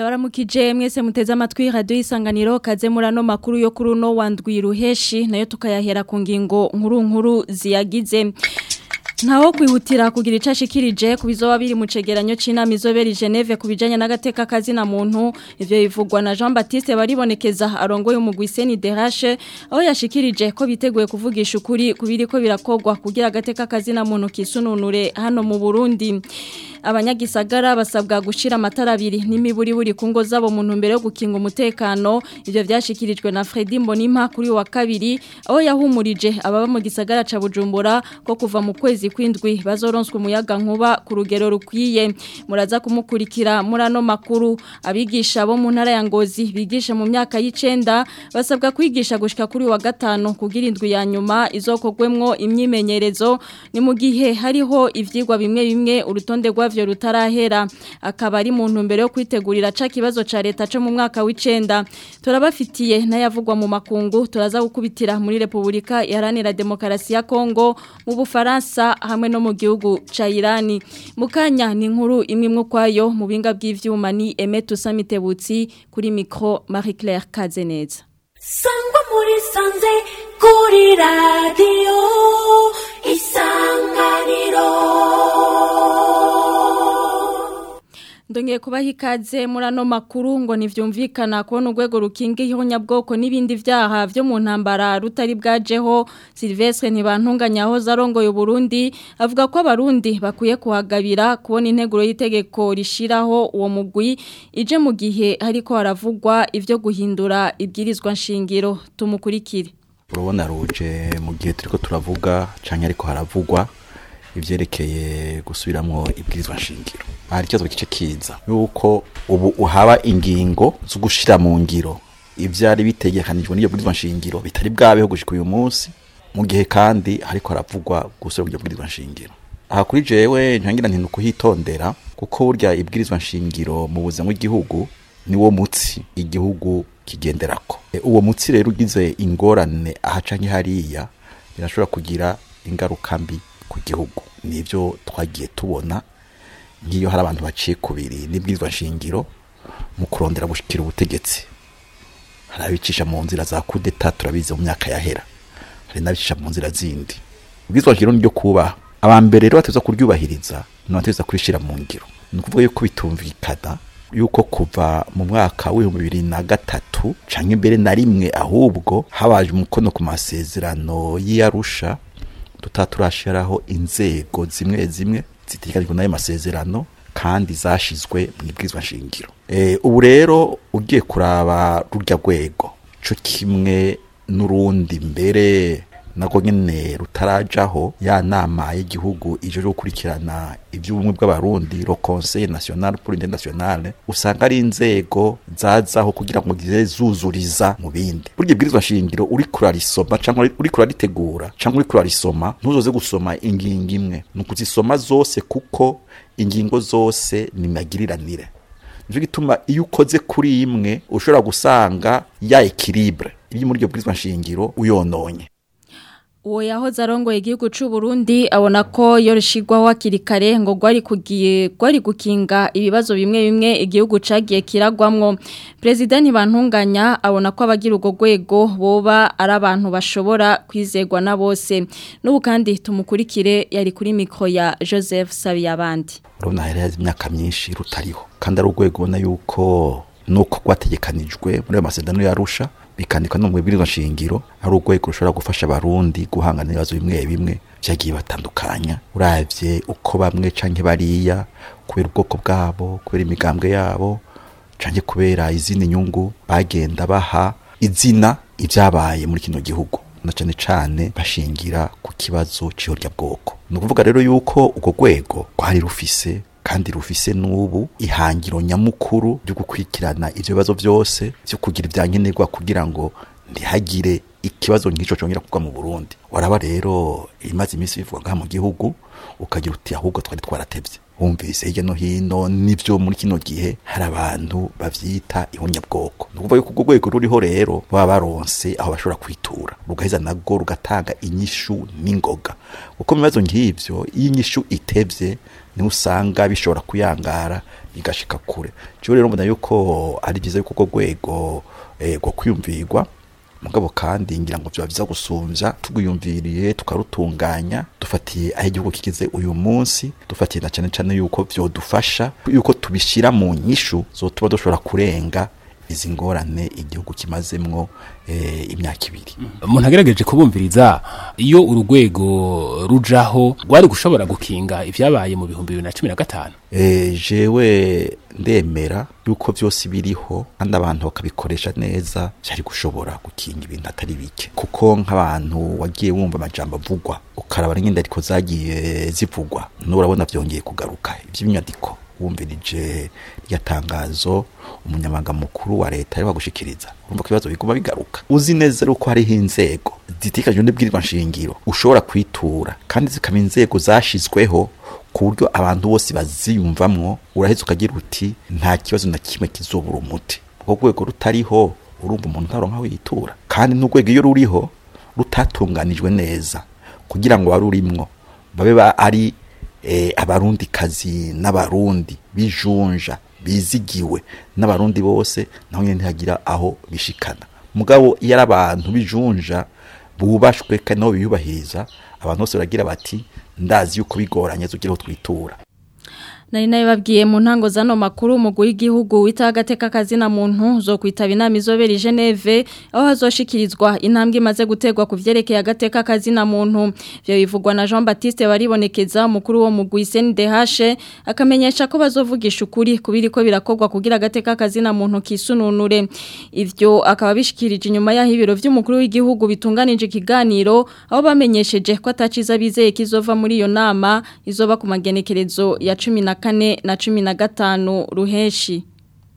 ndabaramukije mwese muteze amatwi radio isanganiro kaze murano makuru yo kuri uno wandwi ruheshi nayo tukayahera ku ngingo nkuru nkuru ziyagize Ntaho kwihutira kugira icashikirije kubizoba biri mu cegeranyo c'inama izobera i Geneve kubijanye n'agateka kazi na muntu ivyo bivugwa na Jean Baptiste baribonekeza arongoye umugwi Seni DH aho yashikirije ko biteguye kuvugisha ukuri kubiriko birakogwa kugira agateka kazi na muntu kisununure hano mu Burundi abanyagisagara basabwa gushira amatara abiri n'imiburi buri ku ngo zabo mu ntumbero yo gukinga umutekano ivyo vyashikirijwe na Fredy Mbonimpa kuri wa kabiri aho yahumurije ababa mu gisagara ca Bujumbura ko kuva mu kwezi kwindwi bazoronswa umuyaga nkuba ku rugero rukwiye muraza kumukurikira murano makuru abigisha bo mu ntara ya Ngozi bigisha mu myaka y'icenda basabwa kwigisha gushika kuri wa gatano kugira indwi ya nyuma izokogwemwo imyimenyerezo ni mu gihe hariho ivyigwa bimwe bimwe urutonde rwa vyo rutarahera akaba ari mu ntumbero yo kwitegurira ca kibazo ca leta cyo mu mwaka w'icenda turabafitiye n'ayavugwa mu makungu turaza gukubitira muri Republika Iharanira Demokarasi ya Kongo mu Bufaransa hamwe no mu gihugu ca Irani mukanya ni inkuru imwe imwe kwayo mu binga bw'ivyuma ni Emetu Samitebutsi kuri micro Marie Claire Kazeneza Sangwa muri sanze kuri radio isanganiro Ndongeye kubaha ikaze muri ano makuru ngo ntivyumvikana kubona urwego rukinga ihonyabwoko n'ibindi vyaha vyo mu ntambara rutari bwajeho Silvestre ntibantunganyaho zarongoye Burundi avuga ko abarundi bakwiye kuhagabira kubona integuro y'itegeko rishiraho uwo mugwi ije mu gihe hariko haravugwa ivyo guhindura ibwirizwa nshingiro tumukurikire urabona ruje mu gihe turiko turavuga canke ariko haravugwa ivyerekeye gusubiramwo ibwirizwa nshingiro hari ikibazo kice kiza yuko ubu uhaba ingingo zo gushira mu ngiro ivyari bitegekanijwe n'iyo bwirizwa nshingiro bitari bwabeho gushika uyu munsi mu gihe kandi hariko haravugwa gusubira iryo bwirizwa nshingiro aha kuri jewe ntangira nti nukuhitondera kuko burya ibwirizwa nshingiro mu buzima bw'igihugu niwo mutsi igihugu kigenderako E, uwo mutsi rero ugize ingorane aha canke hariya birashobora kugira ingaruka mbi ku gihugu nivyo twagiye tubona nk'iyo hari abantu baciye kubiri n'ibwirizwa nshingiro mu kurondera gushikira ubutegetsi hari abicisha mu nzira za kudeta turabizi mu myaka yahera hari n'abicisha mu nzira zindi ibwirizwa nshingiro niryo kubaha aba mbere rero bateza kuryubahiriza n'abateza kurishira mu ngiro ni ukuvuga yuko bitumvikana yuko kuva mu mwaka w'ibihumbi bibiri na gatatu canke imbere na rimwe ahubwo habaje umukono ku masezerano y'iyarusha tutaba turashiraho inzego zimwe zimwe zitegekanijwe n'ayo masezerano kandi zashizwe mu ibwirizwa nshingiro e, ubu rero ugiye kuraba rurya rwego co kimwe n'urundi mbere nako nyene rutarajaho ya nama y'igihugu ije gukurikirana ivy'ubumwe bw'abarundi le conseil national pour l'unité nationale usanga ari inzego zazaho kugira ngo zize zuzuriza mu bindi burya ibwirizwa nshingiro uri kurarisoma cyangwa uri kuraritegura cyangwa uri kurarisoma ntuzoze gusoma ingingo imwe ni ukuzisoma zose kuko ingingo zose ni magiriranire nicyo gituma iyo ukoze kuri imwe ushobora gusanga ya equilibre iri muri iryo bwirizwa nshingiro uyononye Uwo yahoze arongoye igihugu c'u Burundi abona ko yorishigwaho hakiri kare ngo gwari kugiye gwari gukinga ibibazo bimwe bimwe igihugu cagiye kiragwamwo President Bantunganya abona ko abagira ugo gwego boba ari abantu bashobora kwizegwa na bose n'ubu kandi tumukurikire yari kuri mikro ya Joseph Sabiyabandi urabona hari hazi imyaka myinshi rutariho kandi ari urwego ubona yuko nuko rwategekanijwe muri ayo masezerano yarusha bikandikwa no mu bwirizwa nshingiro ari urwego rushobora gufasha abarundi guhangana n'ibibazo bimwe bimwe vyagiye batandukanya uravye uko bamwe canke bariya kubera ubwoko bwabo kubera imigambwe yabo canke kubera izindi nyungu bagenda baha izina ivyabaye muri kino gihugu na cane cane bashingira ku kibazo c'ihorya bwoko ni ukuvuga rero yuko urwo rwego rwari rufise kandi rufise n'ubu ihangiro nyamukuru ryo gukurikirana ivyo bibazo vyose vyo kugira ivyankenerwa kugira ngo ntihagire ikibazo nk'ico congera kugwa mu Burundi waraba rero imaze iminsi bivugwa ngaha mu gihugu ukagira uti ahubwo twari twaratevye wumvise hirya no hino nivyo muri kino gihe hari abantu bavyita ihunyabwoko ni ukuvuga yuko urwo rwego ruriho rero baba baronse aho bashobora kwitura rugaheza narwo rugatanga inyishu n'ingoga kuko mu bibazo nk'ivyo iyo inyishu itevye niho usanga bishobora kuyangara bigashika kure jewe rero mbona yuko ari vyiza yuko urwo rwego eh, rwo kwiyumvirwa mugabo kandi ngira ngo vyoba vyiza gusumvya tugwiyumviriye tukarutunganya dufatiye aho igihugu kigeze uyu munsi dufatiye na cane cane yuko vyodufasha yuko tubishira mu nyishu zotuba dushobora kurenga izi ngorane igihugu kimazemwo eh, imyaka ibiri umuntu agerageje kubumviriza iyo urugwego rujaho rwari gushobora gukinga ivyabaye mu bihumbi bibiri na cumi na gatanu Eh, jewe ndemera yuko vyose biriho kandi abantu bakabikoresha neza vyari gushobora gukinga ibintu atari bike kuko nk'abantu wagiye wumva amajambo avugwa ukaraba n'ingenda ariko zagiye zivugwa n'urabona vyongeye kugaruka ivy'inyandiko wumvirije rya tangazo umunyamabanga mukuru wa leta ari wagushikiriza urumva ko ibibazo biguma bigaruka uzi neza yuko hariho inzego zitikajwe n'ibwirizwa nshingiro ushobora kwitura kandi zikaba inzego zashizweho ku buryo abantu bose baziyumvamwo uraheze ukagira uti nta kibazo na kimwe kizobura umuti ubwo rwego rutariho urumva umuntu ntaronka aho yitura kandi n'urwego iyo ruriho rutatunganijwe neza kugira ngo barurimwo babe ba ari eh, abarundi kazi n'abarundi bijunja bizigiwe n'abarundi bose naho nyene ntihagira aho bishikana mugabo iyo ari abantu bijunja bubashwe kandi nabo biyubahiriza abantu bose baragira bati ndazi yuko bigoranye zugira twitura Nari nayo babwiye mu ntango zano makuru umugwi w'igihugu wita agateka kazina muntu zo kwitaba inama izobera i Geneve aho hazoshikirizwa intambwe imaze gutegwa ku vyerekeye agateka kazina muntu byo bivugwa na Jean Baptiste baribonekeza umukuru wo mugwi CNDH akamenyesha ko bazovugisha ukuri kubiri ko birakorwa kugira agateka kazina muntu kisununure ivyo akaba bishikirije inyuma yaho ibiro vy'umukuru w'igihugu bitunganije ikiganiro aho bamenyesheje ko ataciza bizeye kizova muri iyo nama izoba ku magenekerezo ya 14 na 15 ruheshi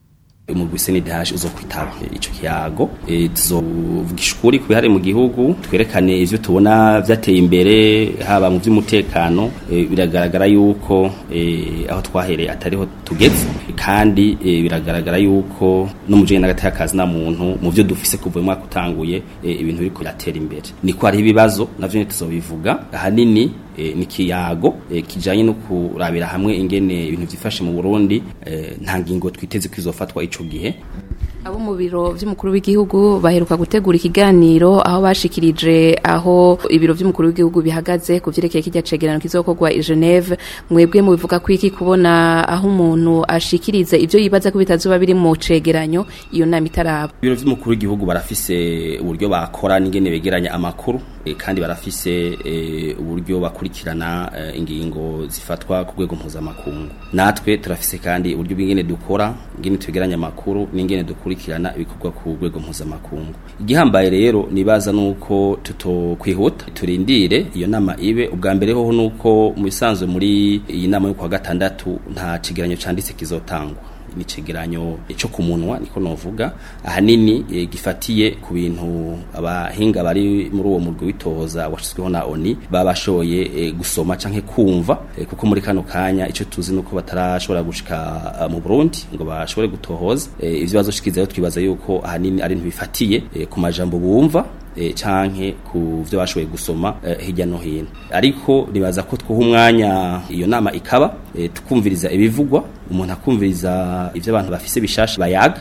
umugwi CNDH uzo kwitaba ico kiyago e, tuzovugisha ukuri kubihari mu gihugu twerekane ivyo tubona vyateye imbere haba mu vy'umutekano e, biragaragara yuko e, aho twahereye atariho tugeze kandi e, biragaragara yuko no mu jene n'agateka kazi na muntu mu vyo dufise kuva mu mwaka utanguye e, ibintu biriko biratera imbere niko hari ibibazo navyo tuzobivuga ahanini e, ni kiyago e, kijanye no kurabira hamwe ingene ibintu vyifashe mu Burundi e, nta ngingo twiteze kwizofatwa ico gihe abo mu biro vy'umukuru w'igihugu baheruka gutegura ikiganiro aho bashikirije aho ibiro vy'umukuru w'igihugu bihagaze ku vyerekeye kijya cegerano kizokorwa i Geneve mwebwe mu bivuga ko iki kubona aho umuntu ashikiriza ivyo yibaza ko bitazuba biri mu cegeranyo iyo nama itaraba ibiro vy'umukuru w'igihugu barafise uburyo bakora n'ingene begeranya amakuru e, kandi barafise e, uburyo bakurikirana e, ingingo zifatwa ku rwego mpuzamakungu natwe turafise kandi uburyo bw'ingene dukora ingene twegeranya amakuru n'ingene dukurikirana ibikorwa ku rwego mpuzamakungu igihambaye rero nibaza nuko tutokwihuta turindire iyo nama ibe ubwa mbere hoho nuko mu bisanzwe muri iyi nama yo kwa gatandatu nta kigeranyo canditse kizotangwa ni cegeranyo cyo ku munwa niko novuga ahanini e, gifatiye ku bintu abahinga bari muri uwo murwi witoza washizweho na ONI babashoye e, gusoma canke kumva e, kuko muri kano kanya ico tuzi nuko batarashobora gushika uh, mu Burundi ngo bashobore gutohoza e, ivyo bazoshikiza twibaza yuko ahanini ari ntibifatiye e, ku majambo bumva e, canke ku vyo bashoboye gusoma e, hirya no hino ariko nibaza ko twuha umwanya iyo nama ikaba e, tukumviriza ibivugwa umuntu akumviriza ivyo abantu bafise bishasha bayaga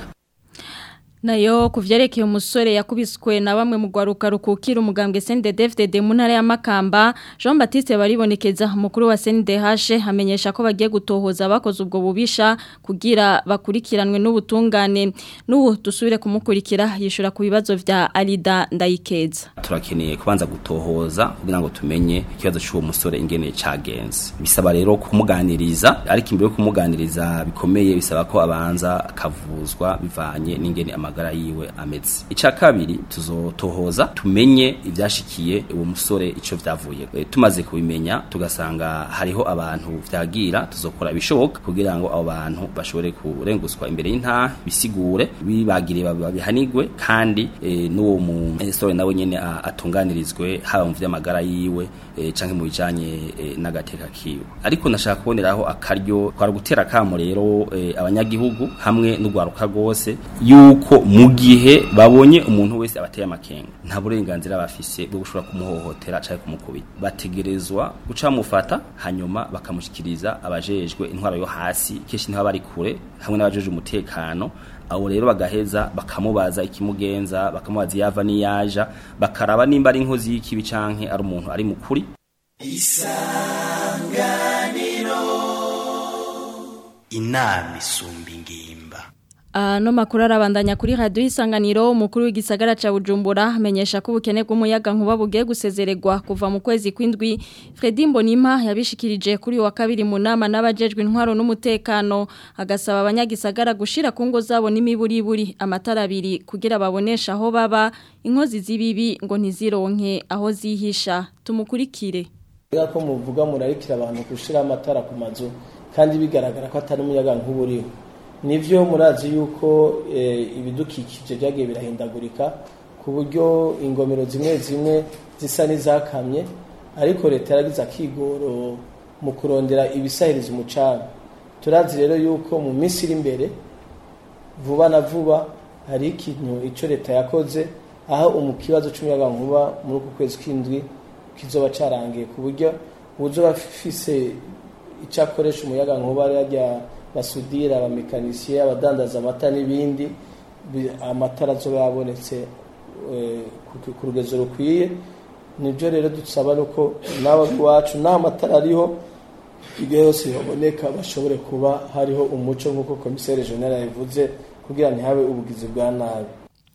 nayo kuvyerekeye umusore yakubiswe na bamwe mu gwaruka rukukira umugambwe CNDD-FDD mu ntara ya Makamba Jean Baptiste baribonekeza mukuru wa CNDH hamenyesha ko bagiye gutohoza abakoze ubwo bubisha kugira bakurikiranwe n'ubutungane n'ubu dusubire kumukurikira yishura ku bibazo vya Alida Ndayikeza turakeneye kubanza gutohoza kugira ngo tumenye ikibazo cy'uwo musore ingene cagenze bisaba rero kumuganiriza ariko imbere yo kumuganiriza bikomeye bisaba ko abanza akavuzwa bivanye n'ingene ama amagara yiwe ameze ica kabiri tuzotohoza tumenye ivyashikiye uwo musore ico vyavuye e, tumaze kubimenya tugasanga hariho abantu vyagira tuzokora ibishoboka kugira ngo abo bantu bashobore kurenguswa imbere y'intaha bisigure bibagire babihanigwe kandi e, n'uwo musore nawe nyene a- atunganirizwe haba mu vy'amagara yiwe e, canke mu bijanye e, n'agateka kiwe ariko nashaka kuboneraho akaryo kwara gutera kamo rero e, abanyagihugu hamwe n'ugwaruka rwose yuko mu gihe babonye umuntu wese abateye amakenga nta burenganzira bafise bwo gushobora kumuhohotera canke kumukubita bategerezwa guca mufata hanyuma bakamushikiriza abajejwe intwaro yo hasi kenshi ntibaba bari kure hamwe n'abajejwe umutekano abo rero bagaheza bakamubaza ikimugenza bakamubaza iyava n'iyaja bakaraba nimba ari inkozi y'ikibi canke ari umuntu ari mukuri inama isumba ingimba Ano makuru arabandanya kuri radio isanganiro umukuru w'igisagara ca Bujumbura amenyesha ko ubukene bw'umuyaga nkuba bugiye gusezererwa kuva mu kwezi kwindwi Fredy Mbonimpa yabishikirije kuri uyu wa kabiri mu nama n'abajejwe intwaro n'umutekano agasaba abanyagisagara gushira ku ngo zabo n'imiburiburi amatara abiri kugira babonesha aho baba inkozi z'ibibi ngo ntizironke aho zihisha tumukurikire Kubera ko muvuga murarikira abantu gushira amatara ku mazu kandi bigaragara ko atari umuyaga nkuba uriho nivyo murazi yuko eh, ibidukikije byagiye birahindagurika ku buryo ingomero zimwe zimwe zisa n'izakamye ariko leta yaragize akigoro mu kurondera ibisahiriza umucanga turazi rero yuko mu minsi iri imbere vuba na vuba hari ikintu ico leta yakoze aho mu kibazo c'umuyaga nkuba muri uku kwezi kw'indwi kizoba carangiye ku buryo uzoba afise icyo akoresha umuyaga nkuba yajya basudira abamekanisiye abadandaza amata n'ibindi bi- amatara azoba yabonetse eh, ku- ku rugezo rukwiye nibyo rero dusaba nuko nawe iwacu nta matara ariho igihe yose baboneka bashobore kuba hariho umuco nk'uko komiseri jenera yabivuze kugira ntihabe ubugizi bwa nabi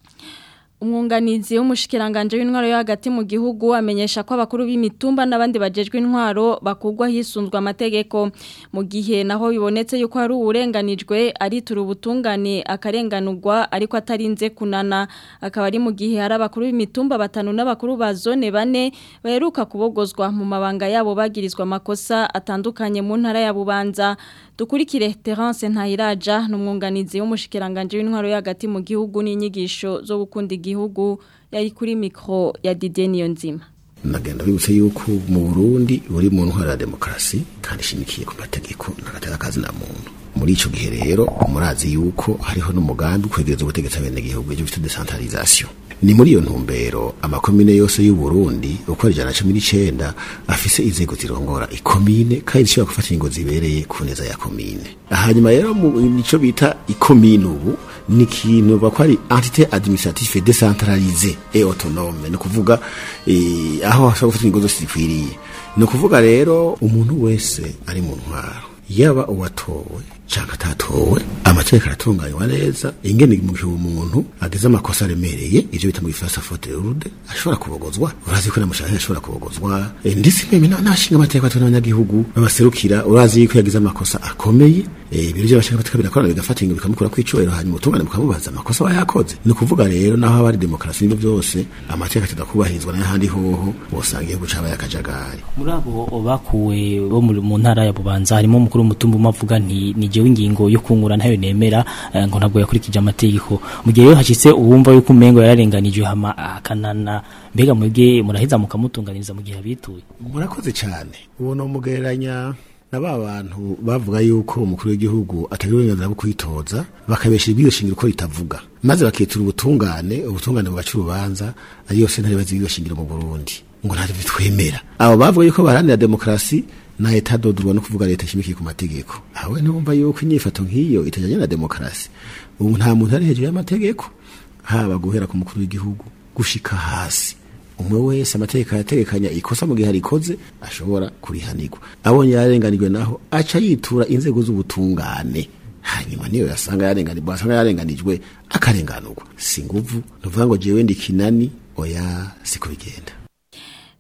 Umwunganizi w'umushikiranganje w'intwaro yo hagati mu gihugu amenyesha ko abakuru b'imitumba n'abandi bajejwe intwaro bakugwa hisunzwe amategeko mu gihe naho bibonetse yuko hari uburenganijwe aritura ubutungane akarenganurwa ariko atarinze kunana akaba ari mu gihe hari abakuru b'imitumba batanu n'abakuru ba zone bane baheruka kubogozwa mu mabanga yabo bagirizwa amakosa atandukanye mu ntara ya Bubanza dukurikire Terence Ntayiraja n'umwunganizi w'umushikiranganje w'intwaro yo hagati mu gihugu n'inyigisho zo gukunda igihugu yari kuri mikro ya Didier Niyonzima nagenda bibutse yuko mu Burundi buri mu ntwara ya demokarasi kandi ishimikiye ku mategeko n'agateka kazi na muntu muri ico gihe rero murazi yuko hariho n'umugambi kwegereza ubutegetsi abenegihugu ivyo bita decentralisation ni muri iyo ntumbero amakomine yose y'u Burundi uko ari ijana na cumi n'icenda afise inzego zirongora ikomine kandi zishobora gufata ingingo zibereye ku neza ya komine hanyuma rero mu nico bita ikomine ubu ni ikintu bakwa ari entité administrative décentralisée et autonome ni ukuvuga eh, aho hashobora gufata ingingo zose zikwiriye ni ukuvuga rero umuntu wese ari mu ntwaro yaba uwatowe canke atatowe amategeko aratunganywa neza ingene mu gihe umuntu agize amakosa aremereye ivyo bita mu gifaransa faute lourde ashobora kubogozwa urazi ko namushaka ashobora kubogozwa Eh, ndetse meme na- n'abashinga amategeko batwe n'abanyagihugu babaserukira urazi yuko yagize amakosa akomeye eh, ibiro by'abashinga amategeko birakorana bigafata ingingo bikamukura kw'icubahiro hanyuma utungane mukamubaza amakosa aba yakoze ni ukuvuga rero naho haba hari demokarasi n'ibyo byose amategeko atakubahirizwa n'ahandi hoho wosanga igihugu cabaye akajagari muri abo bakuwe bo muri- mu ntara ya bubanza harimo umukuru w'umutumba umwe avuga nti ni jewe ingingo yo kungura ntayo nemera eh, ngo ntabwo yakurikije amategeko mu gihe rero hashitse uwumva yuko umengo yararenganijwe hama akanana mbega mwebwe muraheza mukamutunganiriza mu gihe abituye murakoze cyane ubu ni umugereranya na ba bantu bavuga yuko umukuru w'igihugu atagira uburenganzira bwo kwitoza bakabesha ibyo shingiro ko ritavuga maze bakitura ubutungane ubutungane bugaca urubanza ariyo sentare bazi ibyo shingiro mu Burundi ngo ntacyo bitwemera abo bavuga yuko baharanira demokarasi na leta dodurwa no kuvuga leta ishimikiye ku mategeko awe ntibumva yuko inyifato nk'iyo itajyanye na demokarasi ubu nta muntu ari hejuru y'amategeko haba guhera ku mukuru w'igihugu gushika hasi umwe wese amategeko yategekanya ikosa mu gihe arikoze ashobora kurihanirwa abonye yarenganijwe naho aca yitura inzego z'ubutungane hanyuma niyo yasanga yarenganijwe asanga yarenganijwe akarenganurwa si nguvu ntuvuga ngo jewe ndi kinani oya siko bigenda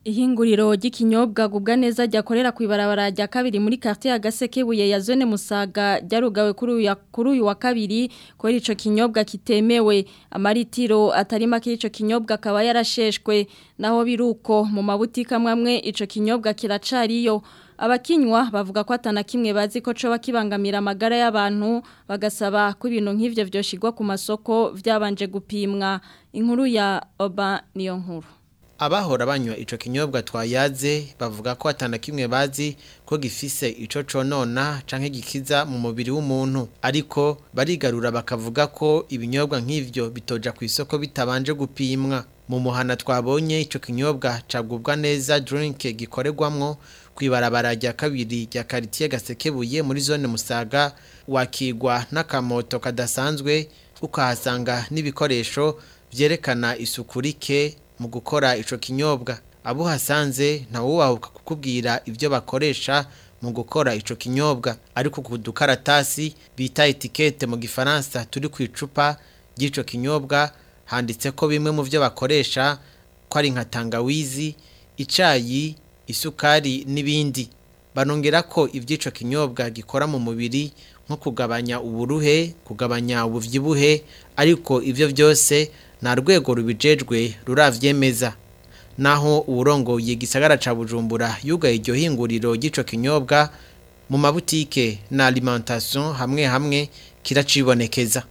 Ihinguriro ry'ikinyobwa gubwa neza ryakorera ku ibarabara rya kabiri muri quartier ya Gasekebuye ya zone Musaga ryarugawe kuri uyu kuri uyu wa kabiri ko ico kinyobwa kitemewe amaritiro atari make ico kinyobwa akaba yarasheshwe naho biruko mu mabutika amwe ico kinyobwa kiracariyo abakinywa bavuga ko atana kimwe bazi ko coba kibangamira amagara y'abantu bagasaba ko ibintu nk'ivyo vyoshigwa ku masoko vyabanje gupimwa inkuru ya Oba niyo nkuru abahora banywa ico kinyobwa twayaze bavuga ko atana kimwe bazi ko gifise ico conona canke gikiza mu mubiri w'umuntu ariko barigarura bakavuga ko ibinyobwa nk'ivyo bitoja ku isoko bitabanje gupimwa mu muhana twabonye ico kinyobwa cagubwa neza drink gikorerwamwo kwibarabara rya kabiri rya quartier gasekebuye muri zone Musaga wakigwa n'akamoto kadasanzwe ukahasanga n'ibikoresho vyerekana isuku rike mu gukora ico kinyobwa abo hasanze ntawubahuka kukubwira ivyo bakoresha mu gukora ico kinyobwa ariko ku dukaratasi bita etikete mu gifaransa turi ku icupa ry'ico kinyobwa handitse ko bimwe mu vyo bakoresha ko ari nka tangawizi icayi isukari n'ibindi banongera ko ivy'ico kinyobwa gikora mu mubiri nko kugabanya uburuhe kugabanya ubuvyibuhe ariko ivyo vyose nta rwego rubijejwe ruravyemeza naho uburongoye gisagara ca Bujumbura yugaye iryo hinguriro ry'ico kinyobwa mu mabutike na alimentation hamwe hamwe kiracibonekeza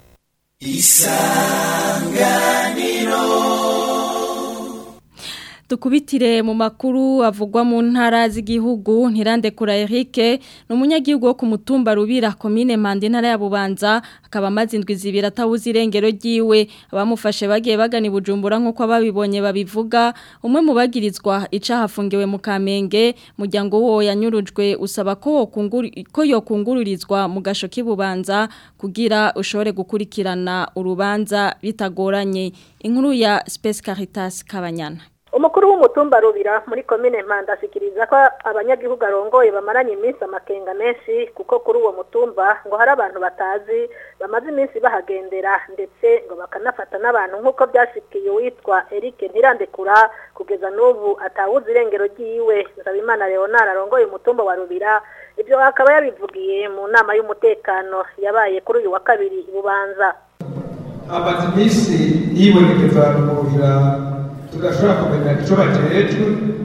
isanganiro Tukubitire mu makuru avugwa mu ntara z'igihugu ntirandekura Eric ni umunyagihugu wo ku mutumba rubira komine Mande ntara ya Bubanza akaba amaze indwi zibiri atawuzi irengero ryiwe abamufashe bagiye bagana Bujumbura nkuko ababibonye babivuga umwe mu bagirizwa icaha afungiwe mu Kamenge muryango wo yanyurujwe usaba ko ko yokungururizwa mu gasho k'ibubanza kugira ushobore gukurikirana urubanza bitagoranye inkuru ya Space Caritas Kabanyana umukuru w'umutumba rubira muri komine mpanda ashikiriza ko abanyagihugu arongoye bamaranye iminsi amakenga menshi kuko kuri uwo mutumba ngo hari abantu batazi bamaze iminsi bahagendera ndetse ngo bakanafata n'abantu nk'uko byashikiye uwitwa Eric ntirandekura kugeza n'ubu atawuzi irengero ry'iwe Nsabimana Leonard arongoye umutumba wa rubira ibyo akaba yabivugiye mu nama y'umutekano yabaye kuri uyu wa kabiri ibubanza amaze iminsi yibonekeza mu rubira tugashobora kumenya icyo bajejwe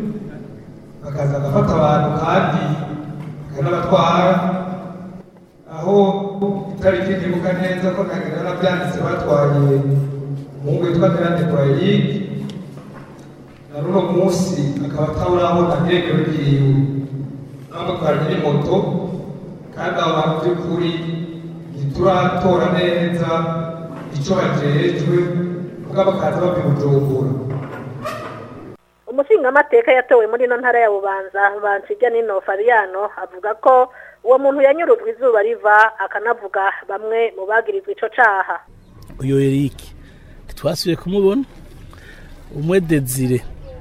bakaza bagafata abantu kandi bakanabatwara aho itariki ntibuka neza ko ntagira nabyanditse batwaye umuhungu witwa ntirandekura eric na runo munsi akaba atawurabona irengero ryiwe n'amutwara nyiri moto kandi abo bantu by'ukuri ntituratora neza icyo bajejwe ubwo bakaza babibujumbura umushingamateka yatowe muri ino ntara ya bubanza banshijya nino Fabiano avuga ko uwo muntu yanyurujwe izuba riva akanavuga bamwe mu bagirizwa ico caha uyo Eric twasubiye kumubona umwe Desire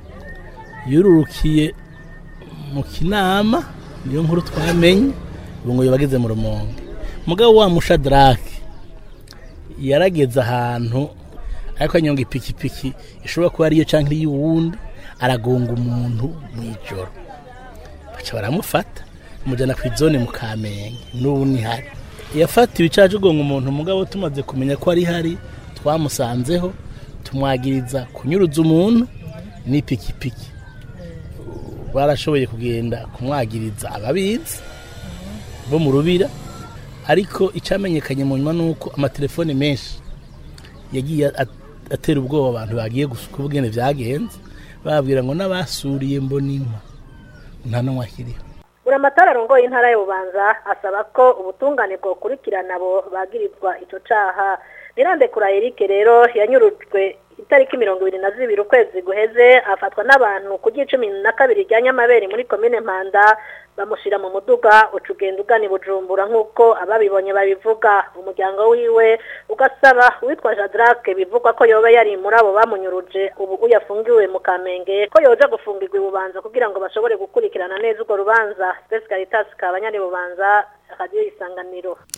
yururukiye mu kinama niyo nkuru twamenye ngo yabageze mu rumonge mugabo wa mushadrake yarageze ahantu ariko anyonga ipikipiki ishobora kuba ariyo cyangwa iy'uwundi aragonga umuntu mu ijoro baca baramufata mujyana ku izone mu kamenge n'ubu ntihari yafatiwe icyaje ugonga umuntu mugabo tumaze kumenya ko ari hari twamusanzeho tumwagiriza kunyuruza umuntu n'ipikipiki barashoboye kugenda kumwagiriza ababizi bo mu rubira ariko icyamenyekanye mu nyuma ni uko amatelefone menshi yagiye atera ubwoba abantu bagiye gusuka ubwene byagenze babwira ngo n'abasuriye mbonima nta n'umwe akiriho buri amatara arongoye intara y'ububanza asaba ko ubutungane bwokurikirana abo bagirizwa icyo caha nirandekura Eric rero yanyurujwe itariki mirongo ibiri na zibiri ukwezi guheze afatwa n'abantu ku cumi na kabiri rya nyamabere muri komine mpanda bamushyira mu muduga uca ugenda ugana bujumbura nk'uko ababibonye babivuga umuryango wiwe ugasaba uwitwa jadrake bivugwa ko yoba yari muri abo bamunyuruje ubu uyafungiwe mu kamenge ko yoja gufungirwa ibubanza kugira ngo bashobore gukurikirana neza urwo rubanza spesi caritas kabanyari bubanza radiyo isanganiro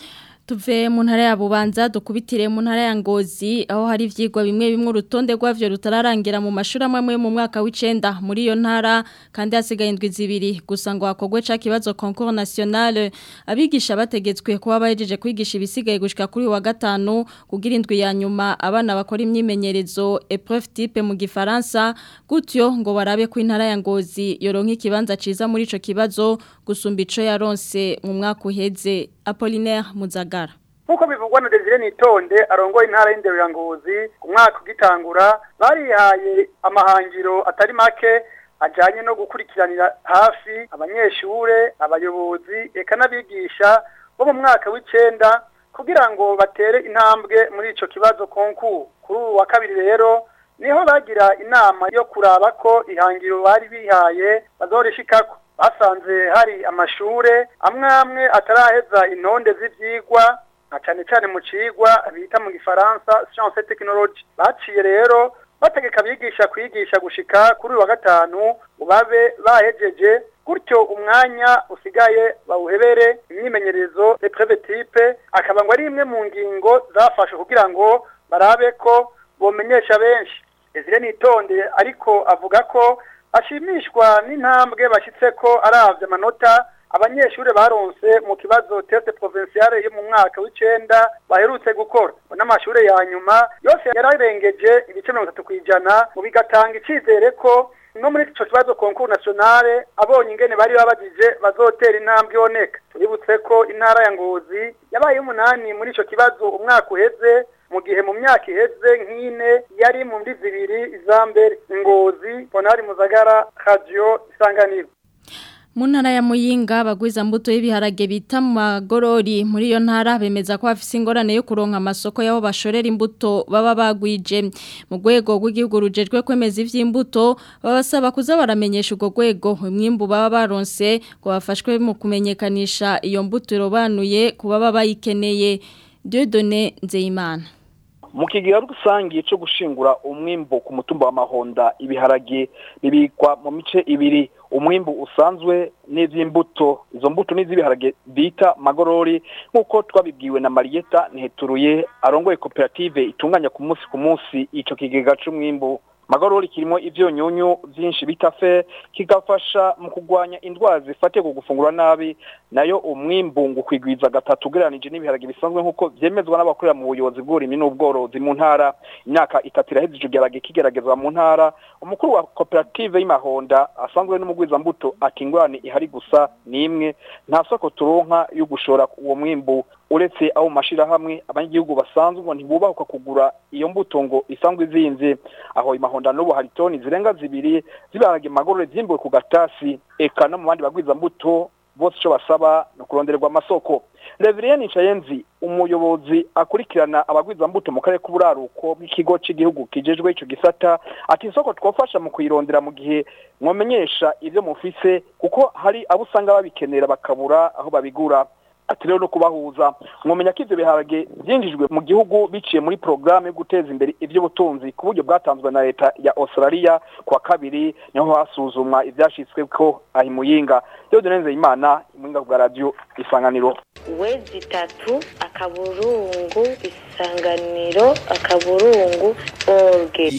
tuve mu ntara ya bubanza dukubitire mu ntara ya ngozi aho hari ivyigwa bimwe bimwe urutonde rwavyo rutararangira mu mashuri amwe mu mwaka w'icenda muri iyo ntara kandi hasigaye indwi zibiri gusa ngo hakogwe ca kibazo concours national abigisha bategetswe kuba bahejeje kwigisha ibisigaye gushika kuri wa gatanu kugira indwi ya nyuma abana bakora imyimenyerezo épreuve type mu gifaransa gutyo ngo barabe ko intara ya ngozi yoronka ikibanza ciza muri ico kibazo gusumba ico yaronse mu mwaka uheze Apollinaire Muzagara Nkuko bivugwa na Desire Nitonde arongoye intara y'indero ya Ngozi ku mwaka ugitangura barihaye amahangiro atari make ajanye no gukurikiranira hafi abanyeshure abayobozi eka n'abigisha bo mu mwaka w'icenda kugira ngo batere intambwe muri ico kibazo konku kuri uwa kabiri rero niho bagira inama yo kuraba ko ihangiro bari bihaye bazorishikako basanze hari amashure amwe amwe ataraheza intonde z'ivyigwa na cane cane mu cigwa bita mu gifaransa science et technologie baciye rero bategeka abigisha kwigisha gushika kuri uyu wa gatanu babe bahejeje gutyo umwanya usigaye bawuhebere imyimenyerezo epreve type akaba ngo ari imwe mu ngingo zafashe kugira ngo barabe ko bomenyesha benshi Ezire nitonde ariko avuga ko ashimishwa n'intambwe bashyitse ko aravye amanota abanyeshuri baronse mu kibazo teste provinciale yo mu mwaka w'icenda baherutse gukora n'amashure ya nyuma yose yararengeje ibice mirongo itatu kw'ijana mu bigatanga icizere ko no muri ico kibazo concours nationale abonye ingene bari babajije bazotera intambwe iboneka tuributse ko intara ya ngozi yabaye umunani muri ico kibazo umwaka uheze mu gihe mu myaka iheze nk'ine yari mu mbi zibiri iza mbere ingozi bonari muzagara radio isanganiro mu ntara ya muyinga bagwiza mbuto y'ibiharage bita mu magorori muri iyo ntara bemeza ko bafise ingorane yo kuronka amasoko y'aho bashorera imbuto baba bagwije mu rwego rw'igihugu rujejwe kwemeza ivy'imbuto babasaba kuza baramenyesha urwo rwego umwimbu baba baronse ngo bafashwe mu kumenyekanisha iyo mbuto irobanuye ku baba bayikeneye Dieudonné Nzeyimana mu kigira rusange cyo gushingura umwimbo ku mutumba wa mahonda ibiharage bibikwa mu mice ibiri umwimbu usanzwe n'ivy'imbuto izo mbuto n'iz'ibiharage bita magorori nk'uko twabibwiwe na Marieta Nteturuye arongoye koperative itunganya ku munsi ku munsi ico kigega c'umwimbu magorori kirimo ivyonyunyu vyinshi bita fe kigafasha mu kugwanya indwara zifatiye ku gufungura nabi nayo umwimbu ngo kwigwiza gatatu ugereranije n'ibiharage bisanzwe nk'uko vyemezwa n'abakorera mu buyobozi bw'uburimyi n'ubworozi mu ntara imyaka itatu iraheze ico giharage kigeragezwa mu ntara umukuru wa koperative y'imahonda asanzwe n'umugwizambuto ati ingorane ihari gusa ni imwe nta soko turonka yo gushora uwo mwimbu uretse abo mashirahamwe abanyagihugu basanzwe ngo ntibubahuka kugura iyo mbuto ngo isanzwe izinze aho imahonda n'ubu hari toni zirenga zibiri zibarage magorore vyimbuwe ku gatasi eka no mu bandi bagwiza mbuto bose ico basaba no kurondererwa amasoko Reverien Nchayenzi umuyobozi akurikirana abagwiza mbuto mu karere k'uburaruko bw'ikigo cy'igihugu kijejwe ico gisata ati isoko twofasha mu kuyirondera mu gihe mwomenyesha ivyo mufise kuko hari abo usanga babikenera bakabura aho babigura ati rero no kubahuza mwomenya ko ivyo biharage byinjijwe mu gihugu biciye muri programme yo guteza imbere ivy'ubutunzi ku buryo bwatanzwe na leta ya Australia kwa kabiri niho hasuzumwa ivyashitswe ko ahi muyinga rero dunenze imana imwinga ku radio isanganiro wezi tatu akaburungu isanganiro akaburungu orge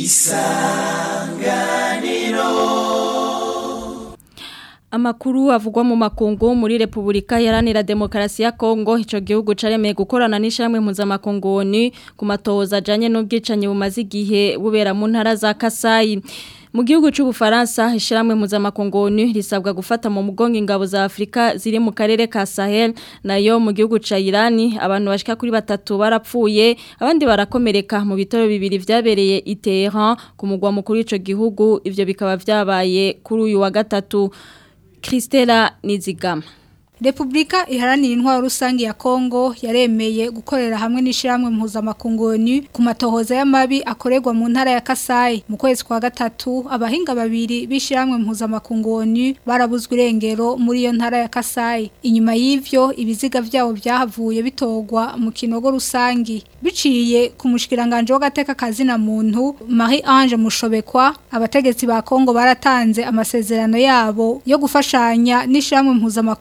Amakuru avugwa mu makungu muri Republika Iharanira Demokarasi ya Kongo ico gihugu caremeye gukorana n'ishamwe mpuzamakungu ni ku matoza ajanye n'ubwicanyi bumaze igihe bubera mu ntara za Kasai mu gihugu cy'ubufaransa ishyirahamwe mpuzamakungu risabwa gufata mu mugongo ingabo za Afrika ziri mu karere ka Sahel nayo mu gihugu ca Iran abantu bashika kuri batatu barapfuye abandi barakomereka mu bitoro bibiri vyabereye i Tehran ku mugwa mukuru w'ico gihugu ivyo bikaba vyabaye kuri uyu wa gatatu Christela Nizigama Republika iharanira intwaro rusange ya Kongo yaremeye gukorera hamwe n'ishiramwe mpuzamakungu ku matohoza y'amabi akorerwa mu ntara ya Kasai mu kwezi kwa gatatu abahinga babiri bishiramwe mpuzamakungu barabuzwe irengero muri iyo ntara ya Kasai inyuma y'ivyo ibiziga vyabo byahavuye bitogwa mu kinogo rusangi biciye ku mushikiranganje w'agateka kazi na muntu Marie Ange Mushobekwa abategetsi ba Kongo baratanze amasezerano yabo yo gufashanya n'ishiramwe mpuzamakungu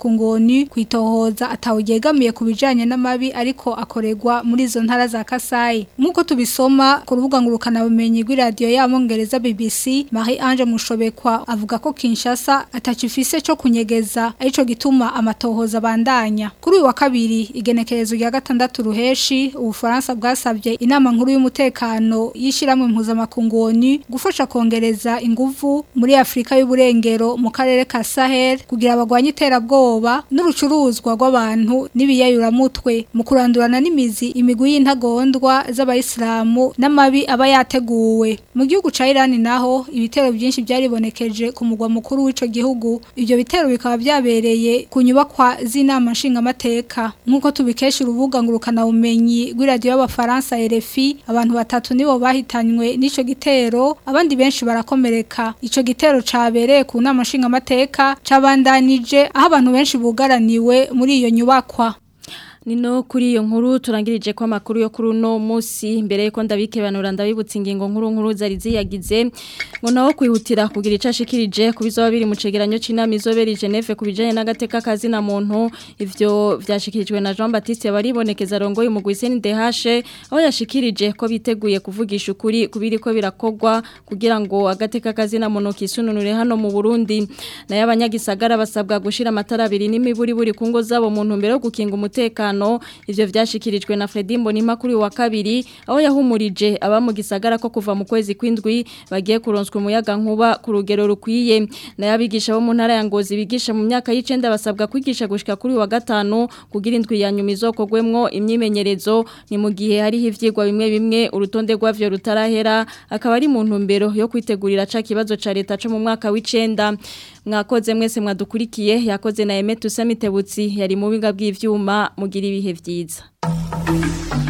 ONU kwitohoza atawugegamiye ku bijanye n'amabi ariko akorerwa muri izo ntara za Kasai nkuko tubisoma ku rubuga ngurukana bumenyi rw'iradio y'amongereza BBC Marie Ange Mushobekwa avuga ko Kinshasa atacifise cyo kunyegeza arico gituma amatohoza bandanya kuri uyu wa kabiri igenekerezo rya gatandatu ruheshi ubufaransa bwasabye inama nkuru y'umutekano y'ishiramwe mpuzamakungu ONU gufasha kongereza inguvu muri Afrika y'uburengero mu karere ka Sahel kugira abagwanye iterabwoba n'urucuruzwa rw'abantu n'ibiyayuramutwe mu kurandurana n'imizi imigwi y'intagondwa z'abayisilamu n'amabi aba yateguwe mu gihugu ca Iran naho ibitero byinshi byaribonekeje ku mugwa mukuru w'ico gihugu ibyo bitero bikaba byabereye ku nyubakwa z'inama nshingamateka nk'uko tubikesha urubuga ngurukana bumenyi rw'iradiyo y'abafaransa RFI abantu batatu nibo bahitanywe n'ico gitero abandi benshi barakomereka ico gitero cabereye ku nama nshingamateka cabandanije aho abantu benshi bugaraniwe muri iyo nyubakwa Nino kuri iyo nkuru turangirije ko amakuru yo kuri uno munsi mbere yuko ndabikebanura ndabibutsa ingingo nkuru nkuru zari ziyagize ngo naho kwihutira kugira icashikirije kubizoba biri mu cegeranyo c'inama izobera Geneve kubijanye n'agateka kazi na muntu ivyo vyashikirijwe na Jean Baptiste baribonekeza rongoye mu Gwiseni DH aho yashikirije ko biteguye kuvugisha ukuri kubiri ko birakogwa kugira ngo agateka kazi na muntu kisununure hano mu Burundi naye abanyagisagara basabwa gushira amatara abiri n'imiburi buri kungo zabo mu ntumbero yo gukinga umutekano ivyo vyashikirijwe na Fredy Mbonima kuri wa kabiri aho yahumurije aba mu gisagara ko kuva mu kwezi kwindwi bagiye kuronswa umuyaga nkuba ku rugero rukwiye naye abigisha bo mu ntara ya Ngozi bigisha mu myaka y'icenda basabwa kwigisha gushika kuri wa gatanu kugira indwi ya nyuma izokogwemwo imyimenyerezo ni mu gihe hari ivyigwa bimwe bimwe urutonde rwavyo rutarahera akaba ari mu ntumbero yo kwitegurira ca kibazo ca leta co mu mwaka w'icenda mwakoze mwese mwadukurikiye yakoze na Emetu Samitebutsi yari mu biga bw'ivyuma mugira ibihe vyiza